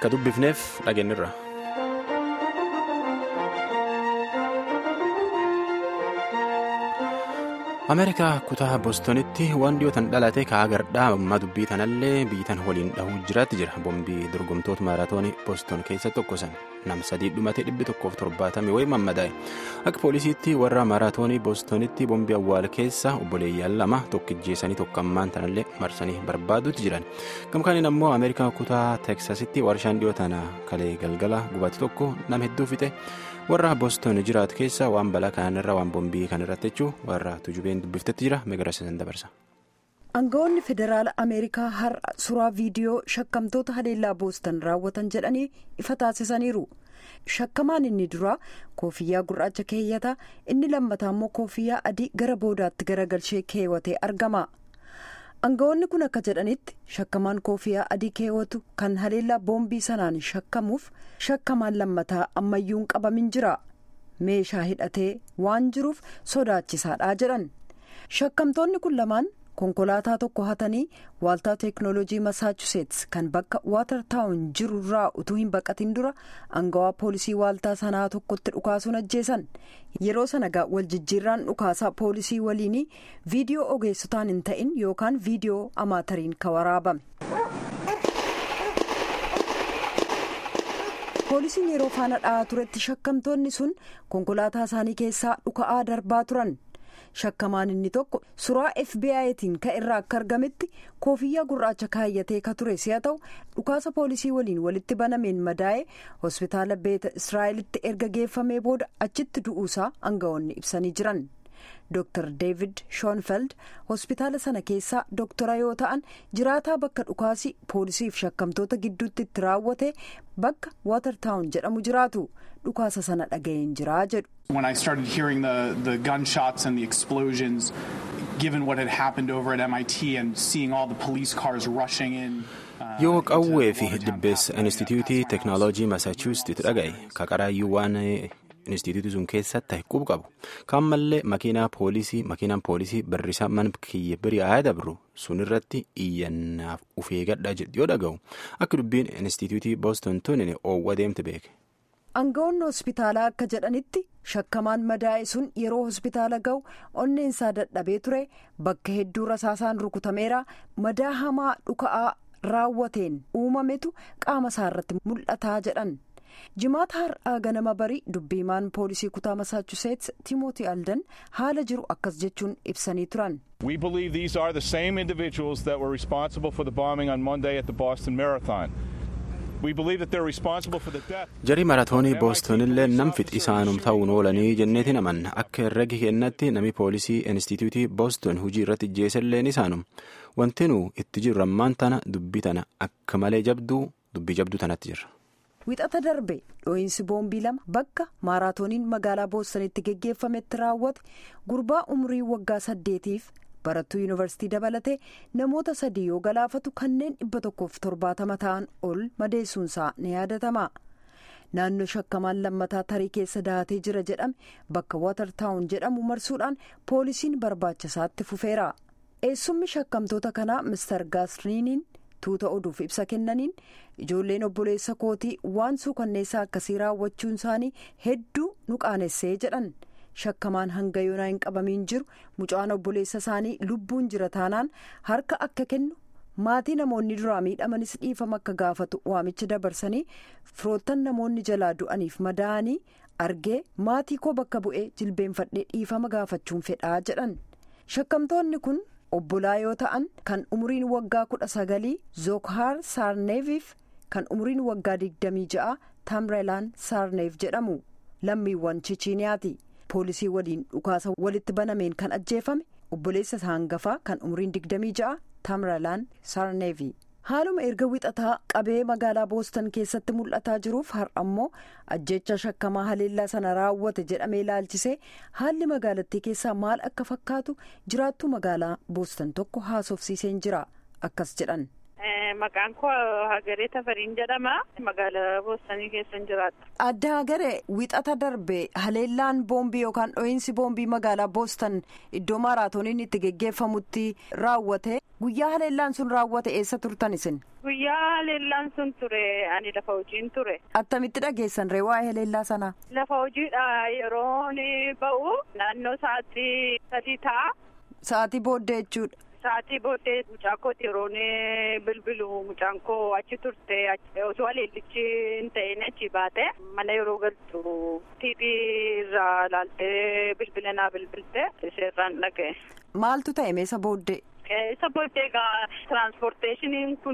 ka dubbifneef dhageenyirra. ameerikaa kutaa boostonitti waan dhiyootan dhalate ka'aa gardhaa ammaa dubbii tanallee biitan waliin dhahuu jiraatti jira boombii dorgomtoota maaraatoonii booston keessa tokkosan nam sadii dhumate dhibbi tokkoof torbaatamii wayii mammadaa'e akka poolisiitti warra maaraatoonii boostonitti boombii awwaal keessa obboleeyyan lama tokkijjeessanii tokkammaan tanallee marsanii barbaaduutti jiran gamkaaniin ammoo ameerikaa kutaa teeksasitti warshaan dhiyootana kalee galgala gubate tokko nam hedduu fixe. warra booston jiraatu keessa waan balaa kanarra waan boombii kanarratti jechuun warra tujubeen dubbiftetti jira meegarasiisan dabarsa. aangawoonni federaala ameerikaa har'a suuraa viidiyoo shakkamtoota haleellaa booston raawwatan jedhanii ifa taasisaniiru shakkamaan inni duraa koofiyyaa gurraacha keeyyataa inni lammataa immoo koofiyyaa adii gara boodaatti garagalchee keewwatee argama. aangawoonni kun akka jedhanitti shakkamaan koofiyyaa adii keewwatu kan haleellaa boombii sanaan shakkamuuf shakkamaan lammataa ammayyuun qabamin jira meeshaa hidhatee waan jiruuf sodaachisaadha jedhan shakkamtoonni kun lamaan konkolaataa tokko hatanii waaltaa teeknooloojii masaachuseets kan bakka waatartaawun jiru irraa utuu hin baqatin dura aangawaa poolisii waaltaa sanaa tokkotti dhukaasuun ajjeesan yeroo sana waljijjiirraan dhukaasaa poolisii waliinii viidiyoo ogeessotaan hin ta'in yookaan viidiyoo amaatariin ka waraabame. poolisiin yeroo faana dha'aa turetti shakkamtoonni sun konkolaataa isaanii keessaa dhuka'aa darbaa turan. shakkamaan inni tokko suuraa fbi'tiin ka irraa akka argametti koofiyyaa gurraacha kaayyatee ka ture si'a ta'u dhukaasa poolisii waliin walitti banameen madaa'ee hospitaala beeta israa'elitti erga geeffamee booda achitti du'uusaa aangawoonni ibsanii jiran dr david shoonfeld hospitaala sana keessaa doktora yoo ta'an jiraataa bakka dhukaasii poolisiif shakkamtoota gidduutti itti raawwate bakka waatartaawun jedhamu jiraatu dhukaasa sana dhaga'een jiraa jedhu. When I started hearing the, the gunshots and the explosions, given what had happened over at MIT and seeing all the police cars rushing in. yoo qawwee fi dibbeessa instituutii teeknooloojii masaachuusettii dhaga'e kaqaraayyuu waan instituutii sun keessatti ta'e qubu qabu kaan mallee makiinaa poolisii makiinaan poolisii barrisaa mana kiyya biri'aa dabru sun irratti iyyannaaf ufee gadhaa jedhu yoo dhaga'u akka dubbiin instituutii booston tunin oowwa deemte beeke. aangawoonni hospitaalaa akka jedhanitti shakkamaan madaa'e sun yeroo hospitaala ga'u onneensaa dadhabee ture bakka hedduu rasaasaan rukutameera madaa hamaa dhuka'aa raawwateen uumametu qaama isaa irratti mul'ataa jedhan jimaata har'aa ganama barii dubbiimaan poolisii kutaa masaachuseets timootii aldan haala jiru akkas jechuun ibsanii turan. We believe these are the same individuals that were responsible for the bombing on Monday at the Boston Marathon. jarii maratoonii boostonillee nam fixi isaanum ta'uun oolanii jenneetiin amanna akka herregi kennatti nami poolisii instituutii booston hujii irratti ijjeeselleen isaanum wanti nu itti jirru ammaan tana dubbii tana akka malee jabduu dubbii jabduu tanatti jirra. wixata darbe dhoohinsi boombii lama bakka maaraatooniin magaalaa boostonitti geggeeffametti raawwate gurbaa umrii waggaa saddeetiif. barattuu yuunivarsiitii dabalatee namoota sadii yoo galaafatu kanneen dhibba tokkoof torbaatama ta'an ol madeessuunsaa ni yaadatama naannoo shakkamaan lammataa tarii keessa dahatee jira jedhame bakka waatartaawun jedhamu marsuudhaan poolisiin barbaachisaatti fufeera eessummi shakkamtoota kanaa mister gaasriiniin tuuta oduuf ibsa kennaniin ijoolleen obboleessa kootii waan suukanneessaa akkasii raawwachuun isaanii hedduu nu qaanessee jedhan. shakkamaan hanga yoonaa hin qabamiin jiru mucaan obboleessa isaanii lubbuun jira taanaan harka akka kennu maatii namoonni duraa miidhamanis dhiifama akka gaafatu waamicha dabarsanii firoottan namoonni jalaa du'aniif madaa'anii argee maatii koo bakka bu'ee jilbeenfadhee dhiifama gaafachuun fedhaa jedhan shakkamtoonni kun obbolaa yoo ta'an kan umriin waggaa kudha sagalii zookhaar saarneeviif kan umriin waggaa digdamii ja'a tamreelaan saarneef jedhamu lammiiwwan chichiiniyaati. poolisii waliin dhukaasa walitti banameen kan ajjeefame obboleessa isaa hangafaa kan umriin 26 tamralaan saarneevi haaluma erga wixataa qabee magaalaa booston keessatti mul'ataa jiruuf har'ammoo ajjecha shakkamaa haleellaa sana raawwate jedhamee ilaalchisee haalli magaalattii keessaa maal akka fakkaatu jiraattuu magaalaa booston tokko haasofsiiseen jira akkas jedhan. Maqaan koo Hagaree Tafariin jedhama. Magaalaa Boostanii keessan jiraadha. Adda Hagaree wixata darbe haleellaan boombii yookaan dho'iinsi boombii magaalaa Boostan iddoo maaraatooniin itti geggeeffamutti raawwate. Guyyaa haleellaan sun raawwate eessa turtan isin? Guyyaa haleellaan sun ture ani lafa hojiin ture. Attamitti dhageessan ree waa'ee haleellaa sanaa? Lafa hojiidha yeroo ba'u naannoo sa'aatii sadii ta'a. Sa'aatii booddee jechuudha. Sa'aatii booddee mucaan kooti yeroo bilbilu mucaan koo achi turte osoo haleellichi hin ta'in achi baate mana yeroo galtu tiivii irraa ilaaltee bilbila naa bilbilte iseerraan dhaga'e. Maaltu ta'e meesa booddee? Isa booddee egaa tiraanspoorteeshiniin kun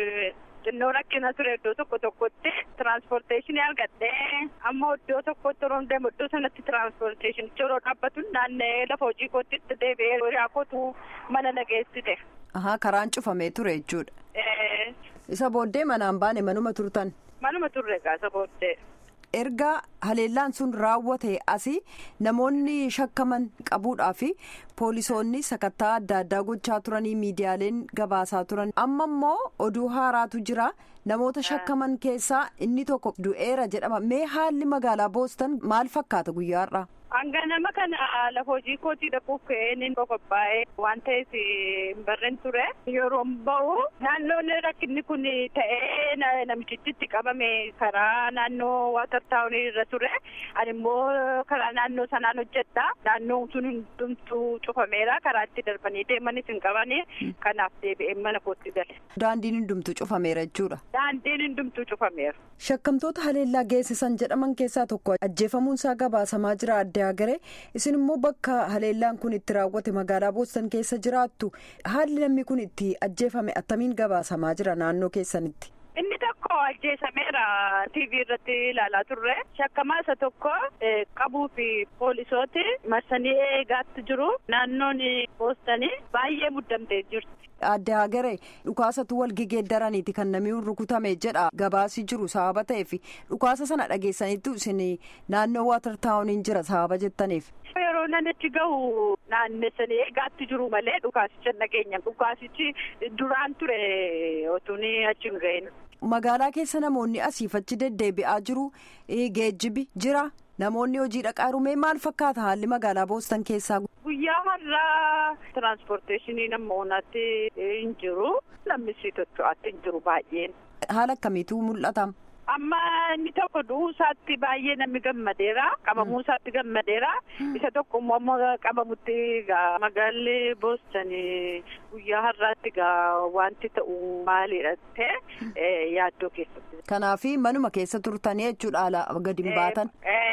xinnoo rakkina ture iddoo tokko tokkotti tiraanspoorteeshinii argadhee amma iddoo tokkotti yeroo deemu iddoo sanatti tiraanspoorteeshinichi yeroo dhaabbatu naanna'ee lafa hojii kootti itti deebi'ee hiriyaa kootu mana nageessite. Ahaa karaan cufamee ture jechuudha. Isa booddee manaan baane manuma turtan. Manuma turre egaa isa booddee. erga haleellaan sun raawwate asii namoonni shakkaman qabuudhaa fi poolisoonni sakattaa adda addaa gochaa turanii miidiyaaleen gabaasaa turan amma immoo oduu haaraatu jira namoota shakkaman keessaa inni tokko du'eera jedhama mee haalli magaalaa boostan maal fakkaata guyyaarraa. Hanga nama kana lafa hojii kootii dhaquuf ka'een qophaa'ee waan ta'eef hin barreen ture. Yeroo ba'u naannoon rakkinni kun ta'ee namichichi itti qabame karaa naannoo waatar taawunii irra ture. Ani immoo karaa naannoo sanaan hojjedha. Naannoon sun hundumtuu cufameera. Karaa itti darbanii deemanis hin qabani. Kanaaf deebi'ee mana kootti gale. Daandiin hundumtuu cufameera jechuudha. Daandiin hundumtuu cufameera. Shakkamtoota haleellaa geessisan jedhaman keessaa tokko ajjeefamuunsaa gabaasamaa jira adda agaree isin immoo bakka haleellaan kun itti raawwate magaalaa boostan keessa jiraattu haalli namni kun itti ajjeefame attamiin gabaasamaa jira naannoo keessanitti. Inni tokko ajjeesameera TV irratti ilaalaa turre shakkamaa isa tokko qabuu fi poolisooti marsanii eegaatti jiru naannoon boostanii baay'ee muddamtee jirti. Adde Hagaree dhukaasatu wal gegeeddaraniiti kan namni rukutame jedha gabaasii jiru sababa ta'eef dhukaasa sana dhageessaniitu isin naannoo waatar taawuniin jira sababa jettaniif. Yeroo nanichi gahu naannessanii eegaatti jiru malee dhukaasicha nageenya dhukaasichi duraan ture otuun achi hin ga'in. Magaalaa keessa namoonni asiif achi deddeebi'aa jiru geejjibi jira. Namoonni hojii dhaqaa rumee maal fakkaata haalli magaalaa boostan keessaa. Guyyaa har'aa tiraanspoorteeshinii namoonaatti hin jiru. Lammisii tocho'aatti hin jiru baay'een. Haala akkamiitu mul'ata? Amma inni tokko du'uu isaatti baay'ee namni gammadeera. Qabamuu isaatti gammadeera. Isa tokko immoo amma qabamutti egaa magaalli boostan guyyaa har'aatti egaa wanti ta'u maalidha ta'e yaaddoo keessatti. Kanaaf manuma keessa turtanii jechuudha haala gadi hin baatan.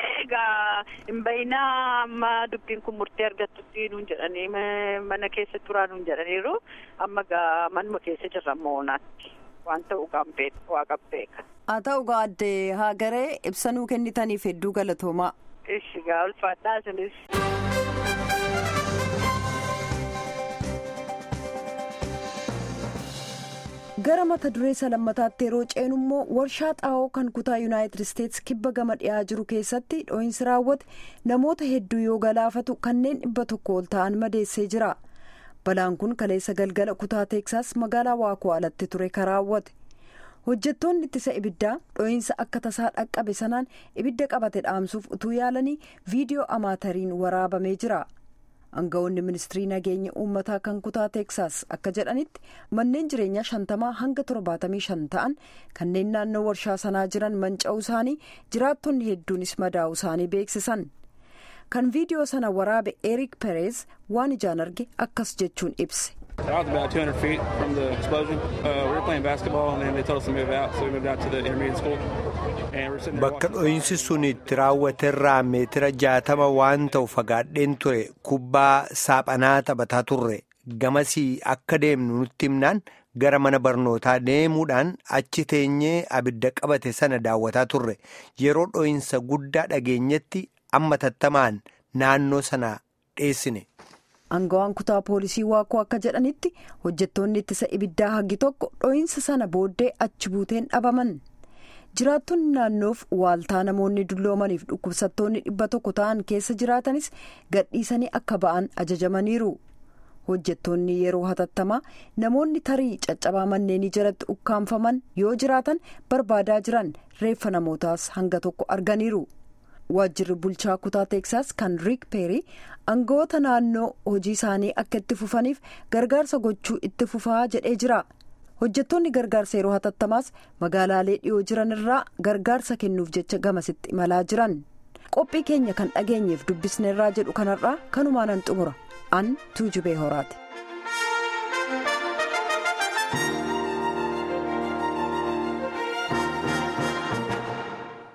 Egaa hin bayinaa amma dubbiin kun murtee argattutti nuun jedhanii mana keessa turaa nuun jedhaniiru amma egaa manuma keessa jirra moonaatti waan ta'u waaqan beeka. Haa ta'u egaa adde Hagaree ibsanuu kennitaniif hedduu galatoomaa. Ishi egaa ulfaadhaa isinis. gara mata duree salammataatti yeroo ceenu immoo warshaa xaa'oo kan kutaa yuunaayitid isteetsi kibba gama dhiyaa jiru keessatti dho'iinsi raawwate namoota hedduu yoo galaafatu kanneen dhibba tokko ol ta'an madeessee jira balaan kun kaleessa galgala kutaa teeksaas magaalaa waakoo alatti ture kan raawwate hojjettoonni ittisa ibiddaa dho'iinsa akka tasaa dhaqqabe sanaan ibidda qabate dhaamsuuf utuu yaalanii viidiyoo amaatariin waraabamee jira. Aangawoonni ministirii nageenya uummataa kan kutaa teeksaas akka jedhanitti manneen jireenyaa shantamaa hanga torbaatamii shan ta'an kanneen naannoo warshaa sanaa jiran manca'uu isaanii jiraattonni hedduunis madaa'uu isaanii beeksisan. Kan viidiyoo sana waraabe Eric Perez waan ijaan arge akkas jechuun ibse. I was about 200 feet from the explosion. Uh, we were playing basketball and then they told us to move out, so we moved out to the intermediate school. And we're sitting there Bakka watching- dho'iinsi sun itti raawwaterraa meetira jaatama waan ta'u fagaadheen ture kubbaa saaphanaa taphataa turre gamasii akka deemnu nutti himnaan gara mana barnootaa deemuudhaan achi teenyee abidda qabate sana daawwataa turre yeroo dho'iinsa guddaa dhageenyetti amma tattamaan naannoo sana dheessine. Aangawaan kutaa poolisii waakoo akka jedhanitti hojjettoonni ittisa ibiddaa hagi tokko dho'iinsa sana booddee achi buuteen dhabaman. Jiraattonni naannoof waaltaa namoonni dulloomaniif dhukkubsattoonni dhibba tokko ta'an keessa jiraatanis gadhiisanii akka ba'an ajajamaniiru. hojjettoonni yeroo hatattamaa namoonni tarii caccabaa manneenii jalatti ukkaanfaman yoo jiraatan barbaadaa jiran reeffa namootaas hanga tokko arganiiru. waajjirri bulchaa kutaa teeksaas kan riik peerii aangawoota naannoo hojii isaanii akka itti fufaniif gargaarsa gochuu itti fufaa jedhee jira hojjettoonni gargaarsa yeroo hatattamaas magaalaalee dhiyoo jiran irraa gargaarsa kennuuf jecha gamasitti imalaa jiran qophii keenya kan dhageenyeef dubbisneerraa jedhu kanarraa kanumaanan xumura an tuujubee horaati.